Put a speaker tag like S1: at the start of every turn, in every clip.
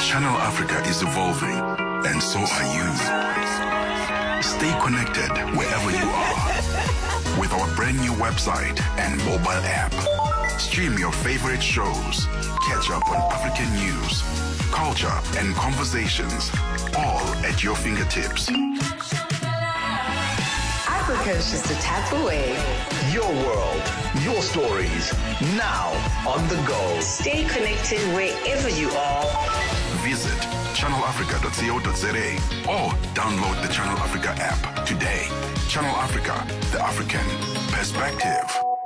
S1: Channel Africa is evolving, and so are you. Stay connected wherever you are with our brand new website and mobile app. Stream your favorite shows, catch up on African news, culture, and conversations, all at your fingertips.
S2: Africa is just a tap away.
S3: Your world, your stories, now on the go.
S2: Stay connected wherever you are.
S1: Visit channelafrica.co.za or download the Channel Africa app today. Channel Africa, the African perspective.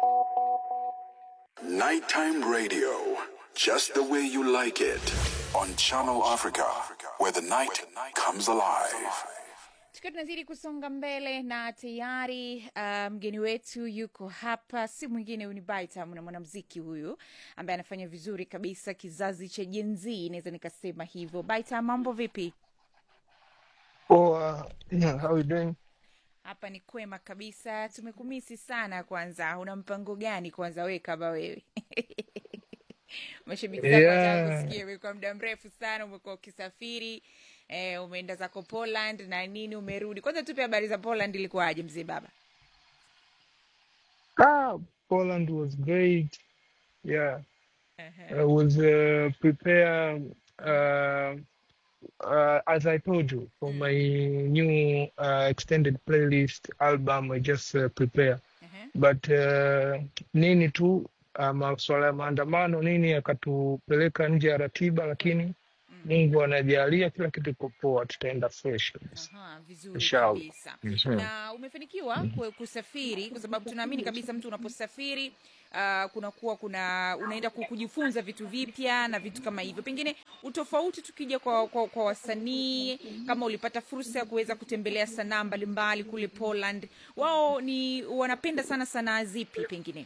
S1: Nighttime radio, just the way you like it, on Channel Africa, where the night comes alive.
S4: tukiwa tunazidi kusonga mbele na tayari uh, mgeni wetu yuko hapa si mwingine huyu ni Baitam na mwanamziki huyu ambaye anafanya vizuri kabisa kizazi cha Gen Z naweza nikasema hivyo Baitam mambo vipi
S5: Oh, uh, yeah, how you doing?
S4: hapa ni kwema kabisa tumekumisi sana kwanza una mpango gani kwanza we kama wewe mashabiki zako
S5: Yeah.
S4: wataka kusikia wewe kwa muda mrefu sana umekuwa ukisafiri eh, umeenda zako poland na nini umerudi kwanza tupe habari za poland ilikuwaje mzee baba
S5: Ah, Poland was great. Yeah,
S4: uh-huh.
S5: I was uh, prepare uh, uh, as I told you for my new uh, extended playlist album. I just uh, prepare,
S4: Uh-huh.
S5: but uh, nini tu uh, masuala ya maandamano nini yakatupeleka nje ya ratiba, lakini Mungu anajalia kila kitu iko poa, tutaenda fresh kabisa
S4: Aha, vizuri
S5: inshallah.
S4: kabisa
S5: Mhm.
S4: na umefanikiwa ku- kusafiri kwa sababu tunaamini kabisa mtu unaposafiri uh, kunakuwa kuna unaenda ku- kujifunza vitu vipya na vitu kama hivyo pengine utofauti tukija kwa, kwa, kwa wasanii kama ulipata fursa ya kuweza kutembelea sanaa mbalimbali kule poland wao ni wanapenda sana sanaa zipi pengine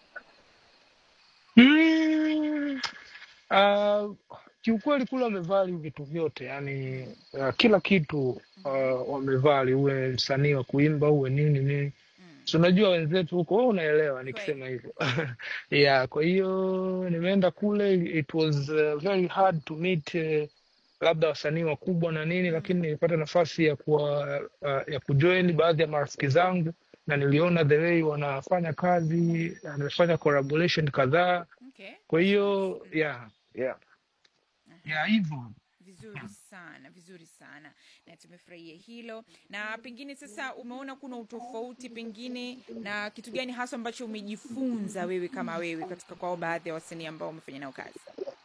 S5: Mm, uh, kiukweli kule wamevali vitu vyote yani uh, kila kitu uh, wamevali, uwe msanii wa kuimba uwe nini nini, si unajua wenzetu huko, wewe unaelewa nikisema hivyo yeah. Kwa hiyo nimeenda kule, it was uh, very hard to meet uh, labda wasanii wakubwa na nini, lakini nilipata nafasi ya kuwa uh, ya kujoin baadhi ya marafiki zangu na niliona the way wanafanya kazi, na nimefanya collaboration kadhaa
S4: okay
S5: kwa hiyo yeah, yeah. Yeah, hivyo
S4: vizuri sana vizuri sana na tumefurahia hilo na pengine sasa umeona kuna utofauti pengine na kitu gani hasa ambacho umejifunza wewe kama wewe katika kwao baadhi ya wasanii ambao umefanya nao kazi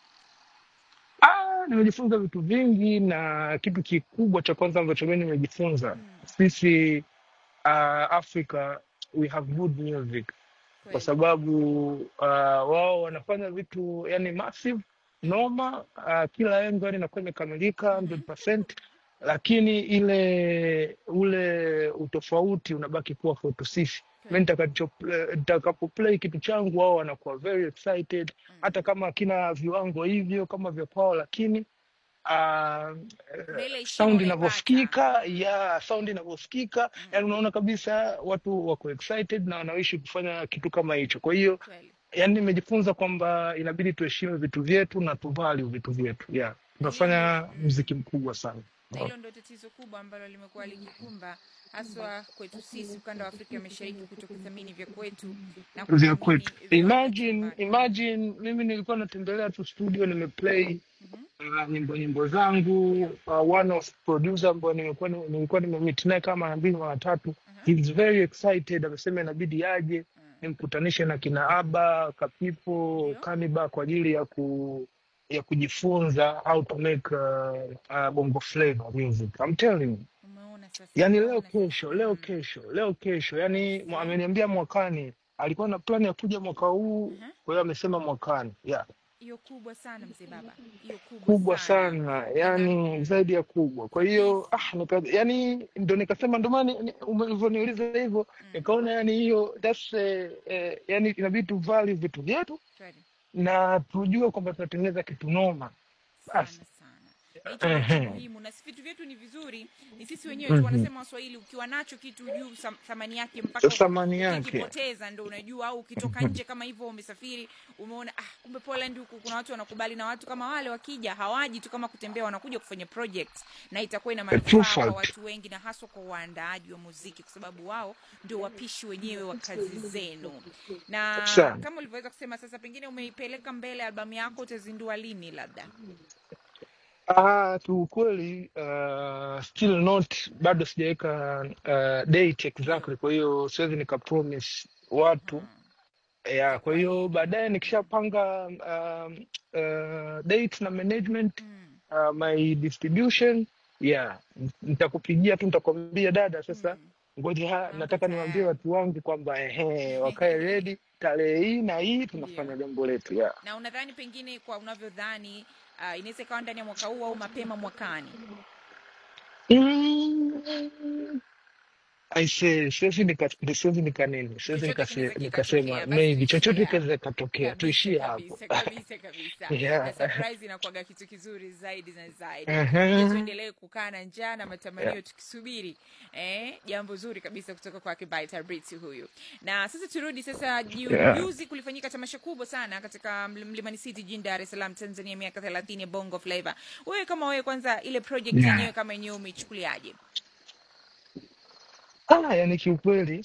S5: ah, nimejifunza vitu vingi na kitu kikubwa cha kwanza ambacho mimi nimejifunza sisi uh, Africa we have good music kwa
S4: Kweli.
S5: sababu uh, wao wanafanya vitu yani massive noma uh, kila engo yani inakuwa imekamilika 100%, lakini ile ule utofauti unabaki kuwa kwetu sisi. Mi nitakacho- nitakapoplay kitu changu wao wanakuwa very excited, hata kama akina viwango hivyo kama vya kwao, lakini uh,
S4: Na ile heshima
S5: sound
S4: unaipata.
S5: inavyosikika ya sound inavyosikika yani unaona kabisa watu wako excited na wanaishi kufanya kitu kama hicho kwa hiyo
S4: Kweli.
S5: yani nimejifunza kwamba inabidi tuheshimu vitu vyetu na tuvalue vitu vyetu yeah tunafanya mziki mkubwa sana
S4: na hilo ndo tatizo kubwa ambalo limekuwa likikumba haswa kwetu sisi ukanda wa afrika ya mashariki kuto kuthamini vya kwetu na
S5: vya
S4: kuthamini
S5: kwetu
S4: vya
S5: imagine
S4: watu
S5: imagine mimi nilikuwa natembelea tu studio nimeplay uh, nyimbo nyimbo zangu uh, one of producer ambao nimekuwa nilikuwa nimemeet naye kama mara mbili mara tatu he's very excited amesema inabidi aje nimkutanishe na kina aba kapipo kaniba kwa ajili ya ku ya kujifunza how to make uh, uh, bongo flavor music I'm telling you
S4: umeona sasa
S5: yani leo
S4: umeona sasa.
S5: kesho leo kesho leo kesho yani mwa- ameniambia mwakani alikuwa na plani ya kuja mwaka huu kwa hiyo amesema mwakani yeah.
S4: hiyo kubwa sana mzee baba hiyo kubwa,
S5: kubwa sana yani zaidi ya kubwa kwa hiyo ah, nika, yani ndo nikasema ndo maana ni- ume- ulivyoniuliza hivyo nikaona yani hiyo that's eh, eh, yani inabidi tu value vitu vyetu
S4: Kweli.
S5: na tujue kwamba tunatengeneza kitu noma
S4: sana
S5: basi
S4: sana na hicho ndio kitu
S5: Ehe.
S4: muhimu na si vitu vyetu ni vizuri ni sisi wenyewe tu wanasema waswahili ukiwa nacho kitu juu sam- thamani yake mpaka
S5: Thamani yake.
S4: ukikipoteza ndo unajua au ukitoka nje kama hivyo umesafiri umeona ah, kumbe Poland huku kuna watu wanakubali na watu kama wale wakija hawaji tu kama kutembea wanakuja kufanya project na itakuwa ina
S5: A true
S4: manufaa kwa
S5: fact.
S4: watu wengi na haswa kwa waandaaji wa muziki kwa sababu wao ndio wapishi wenyewe wa kazi zenu na
S5: Sana.
S4: kama ulivyoweza kusema sasa pengine umeipeleka mbele albamu yako utazindua lini labda
S5: Ah, kiukweli uh, still not bado sijaweka uh, date exactly, kwa hiyo siwezi nika promise watu ya, kwa hiyo baadaye nikishapanga um, uh, date na management uh, my distribution yeah, nitakupigia tu nitakwambia dada, sasa ngoja ha- nataka niwaambie watu wangu kwamba ehe, wakae ready tarehe hii na hii tunafanya jambo letu yeah.
S4: na unadhani pengine kwa unavyodhani uh, inaweza ikawa ndani ya mwaka huu au mapema mwakani
S5: Mm. I say, siwezi nika siwezi nika nini, siwezi
S4: chochote
S5: nikase-
S4: kinaweza
S5: nikasema
S4: kikatokea basi
S5: maybe chochote
S4: tuishie
S5: kinaweza
S4: hapo
S5: kikatokea,
S4: kabisa
S5: tuishie hapo.
S4: kabisa kabisa kabisa na
S5: Yeah.
S4: surprise inakuwaga kitu kizuri zaidi na zaidi
S5: Mhm.
S4: je tuendelee kukaa na njaa na matamanio
S5: Yeah.
S4: tukisubiri eh, jambo zuri kabisa kutoka kwake Baita Brits huyu na sasa turudi sasa ju-
S5: Yeah.
S4: juzi kulifanyika tamasha kubwa sana katika Ml- Mlimani City jijini Dar es Salaam Tanzania miaka 30 ya Bongo Flava wewe kama wewe kwanza ile project
S5: Yeah.
S4: yenyewe kama yenyewe umeichukuliaje
S5: Ah, yani kiukweli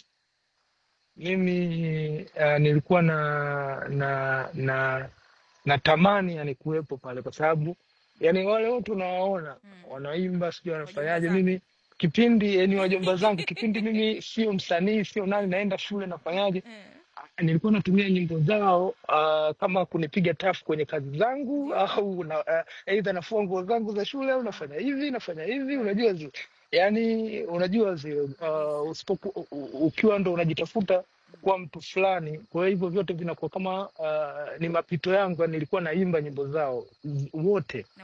S5: mimi uh, nilikuwa na na na natamani yani kuwepo pale kwa sababu yani wale wote unawaona wanaimba sijui wanafanyaje,
S4: zako.
S5: mimi kipindi yani wajomba zangu kipindi mimi sio msanii sio nani, naenda shule nafanyaje
S4: eh.
S5: nilikuwa natumia nyimbo zao uh, kama kunipiga tafu kwenye kazi zangu au na, uh, aidha nafua nguo zangu za shule au nafanya hivi nafanya hivi, unajua zi, yani unajua zi, uh, usipoku, u- u- ukiwa ndo unajitafuta kuwa mtu fulani, kwa hivyo vyote vinakuwa kama uh, ni mapito yangu, yani nilikuwa naimba nyimbo zao z- wote